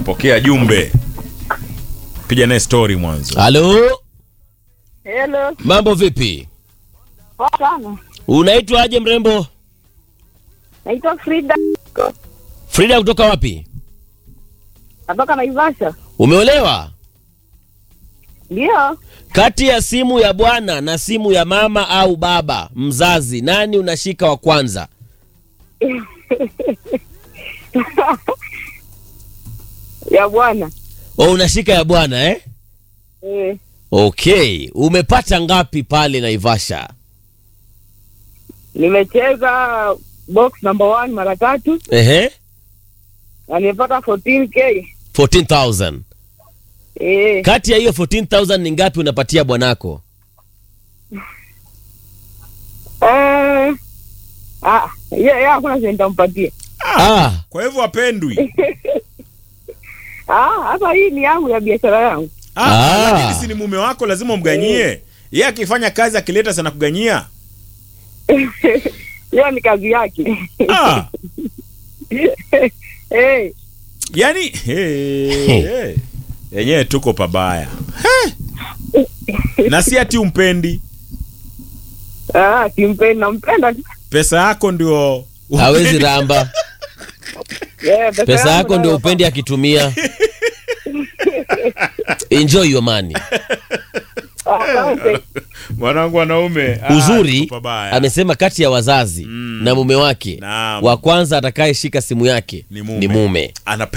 Napokea jumbe, piga naye story mwanzo. Halo, Hello. mambo vipi? Poa sana. Unaitwa aje mrembo? Naitwa Frida. Frida kutoka wapi? Natoka Naivasha. Umeolewa? Ndio. Kati ya simu ya bwana na simu ya mama au baba mzazi, nani unashika wa kwanza? ya bwana. O, unashika ya bwana eh? Eh, Okay, umepata ngapi pale Naivasha? nimecheza box number one mara tatu Ehe, na nimepata 14k. 14000 Eh, kati ya hiyo 14000 ni ngapi unapatia bwanako? eh, ah, yeah, yeah, hakuna chenye nitampatia. Ah, Kwa hivyo wapendwi. Ah, hapa hii ni yangu ya biashara yangu. Ah, Ah. lakini si ni mume wako, lazima umganyie. Yeye akifanya kazi akileta sana kuganyia. Hiyo ni kazi yake. Ah, Eh, yani hey, hey. Yenyewe tuko pabaya. He. Na si ati umpendi. ah, simpendi nampenda tu. Pesa yako ndio hawezi ramba. Yeah, Pesa yako ndio nayo- upendi akitumia. Enjoy your money. Asante. mwanangu wanaume. Ah, Uzuri tuko pabaya. amesema kati ya wazazi Mm. na mume wake Naam. wa kwanza atakayeshika simu yake Ni mume. ni mume. Ana